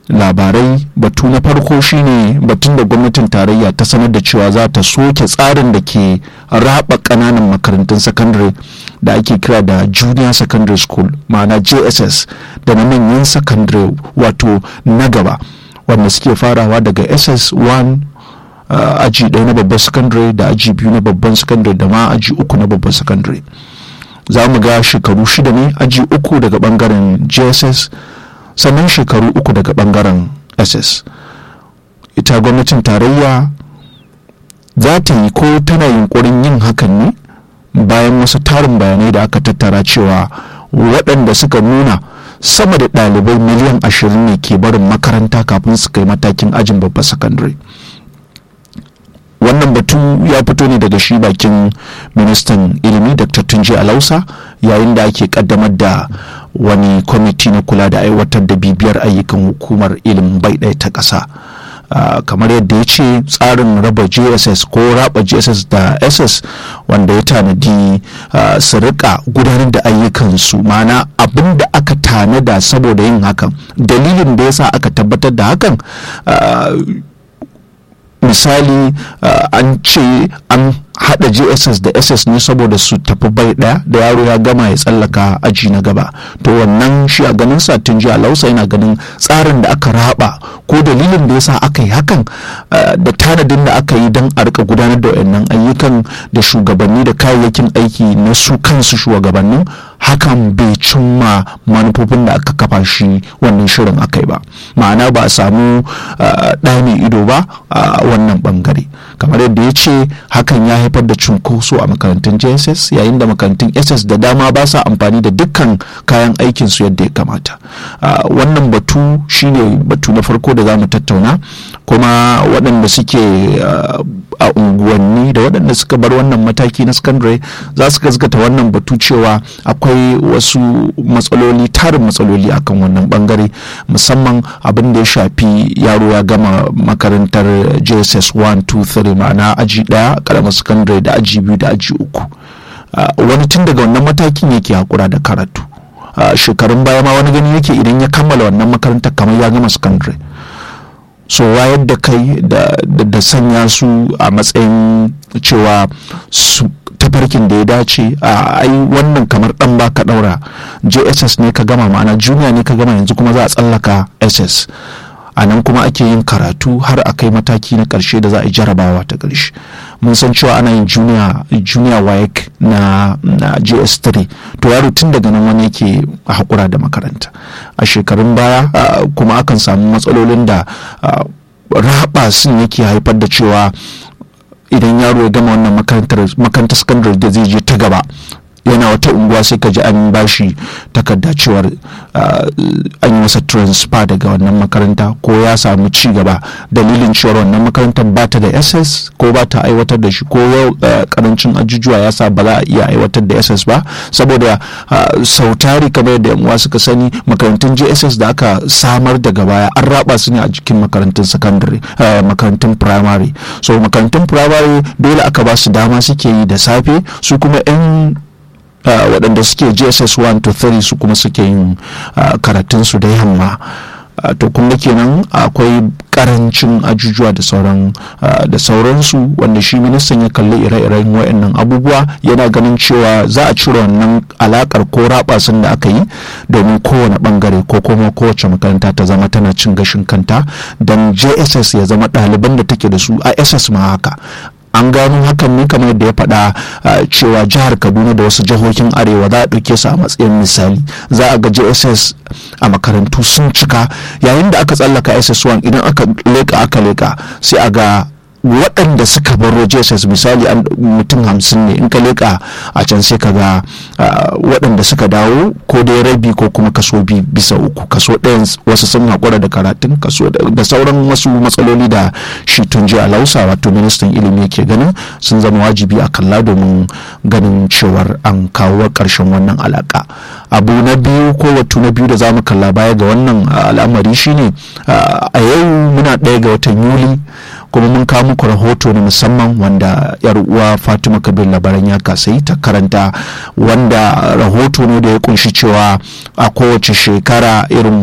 labarai batu na farko shine batun da gwamnatin tarayya ta sanar da cewa za ta soke tsarin da ke raba ƙananan makarantun sakandare da ake kira da junior secondary school ma'ana jss da na manyan sakandare wato na gaba wanda suke farawa daga ss1 uh, aji ɗaya na babban sakandare da aji biyu na babban sakandare da ma aji uku na babban sakandare za mu ga shekaru shida ne aji uku daga bangaren jss sannan shekaru uku daga bangaren ss ita gwamnatin tarayya za ta yi ko tana yunkurin yin hakan ne bayan wasu tarin bayanai da aka tattara cewa waɗanda suka nuna sama da ɗalibai miliyan ashirin ne ke barin makaranta kafin su kai matakin ajin babban sakandare wannan batu ya fito ne daga shi bakin ministan ilimi dr tunji alausa yayin da ake kaddamar da wani kwamiti na kula da aiwatar da bibiyar ayyukan hukumar ilimin bai ɗaya ta ƙasa Uh, kamar yadda ya ce tsarin raba jss ko raba jss da ss wanda ya tanadi uh, su rika gudanar da ayyukansu mana abin da aka tanada saboda yin hakan dalilin da ya sa aka tabbatar da hakan uh, misali an ce an hada jss da ss ne saboda su tafi bai daya da yaro ya gama ya tsallaka aji na gaba to wannan shi a ganin sa tun jiya lausa yana ganin tsarin da aka raba ko dalilin da yasa aka yi hakan da tanadin da aka yi don a rika gudanar da wayannan ayyukan da shugabanni da kayayyakin aiki na su kansu shugabannin hakan bai cimma manufofin da aka kafa shi wannan shirin akai ba ma'ana ba a samu ɗa mai ido ba a wannan bangare kamar yadda ya ce hakan ya haifar da cunkoso a makarantun jss yayin da makarantun ss da dama ba sa amfani da dukkan kayan aikinsu yadda ya kamata wannan batu shine batu na farko da za mu tattauna kuma waɗanda suke a unguwanni da waɗanda suka bar wannan mataki na secondary za su gaskata wannan batu cewa akwai wasu matsaloli tarin matsaloli akan wannan bangare musamman abin da ya shafi yaro ya gama makarantar jss 1 2 3 ma'ana aji ɗaya karamar secondary da aji biyu da aji uku wani tun daga wannan matakin yake hakura da karatu shekarun baya ma wani gani yake idan ya kammala wannan makarantar kamar ya gama secondary so wayar da kai da sanya su a matsayin cewa su tafarkin da ya dace a ai wannan kamar dan baka daura jss ne ka gama ma'ana junior ne ka gama yanzu kuma za a tsallaka ss a nan kuma ake yin karatu har a kai mataki na karshe da za a yi jarabawa ta karshe mun san cewa ana yin junior junior WAEC na, na gs3 to yaro tun daga nan wani yake haƙura da makaranta a shekarun baya uh, kuma akan samu matsalolin da uh, raba sun yake haifar da cewa idan yaro ya gama wannan makarantar sakandare da zai je ta gaba yana wata unguwa sai ka ji an bashi takarda cewar an yi masa transfer daga wannan makaranta ko ya samu ci gaba dalilin cewar wannan makarantar ba ta da ss ko ba ta aiwatar da shi ko yau karancin ajujuwa ya sa ba za a iya aiwatar da ss ba saboda sautari kamar yadda yan suka sani makarantun jss da aka samar daga baya an raba su ne a jikin makarantun secondary makarantun primary so makarantun primary dole aka ba su dama suke yi da safe su kuma 'yan Uh, waɗanda suke jss 1 to 3 su kuma suke yin uh, karatunsu da yamma uh, to kuma kenan akwai karancin ajujuwa da sauran da sauransu wanda shi ministan ya kalli ire-iren wayannan abubuwa yana ganin cewa za a cire wannan alakar ko rabasin da aka yi domin kowane bangare ko kuma kowace makaranta ta zama tana cin gashin kanta don jss ya zama ɗaliban da take da su a ss ma haka an gano hakan ne kamar yadda ya faɗa cewa jihar kaduna da wasu jihohin arewa za a ɗauke su a matsayin misali za a ga jss a makarantu sun cika yayin da aka tsallaka ss1 idan aka leka aka leka sai a ga waɗanda suka baro jss misali mutum hamsin ne in ka leƙa a can sai ka ga waɗanda suka dawo ko dai rabi ko kuma kaso bi bisa uku kaso ɗayan wasu sun haƙura da karatun kaso da sauran wasu matsaloli da shi tun ji lausa wato ministan ilimi ke ganin sun zama wajibi a kalla domin ganin cewar an kawo ƙarshen wannan alaƙa abu na biyu ko watu na biyu da za mu kalla baya ga wannan al'amari shine a yau muna ɗaya ga watan yuli kuma mun kawo muku rahoto na musamman wanda yar uwa fatima kabir labaran ya kasai ta karanta wanda rahoto ne da ya kunshi cewa a kowace shekara irin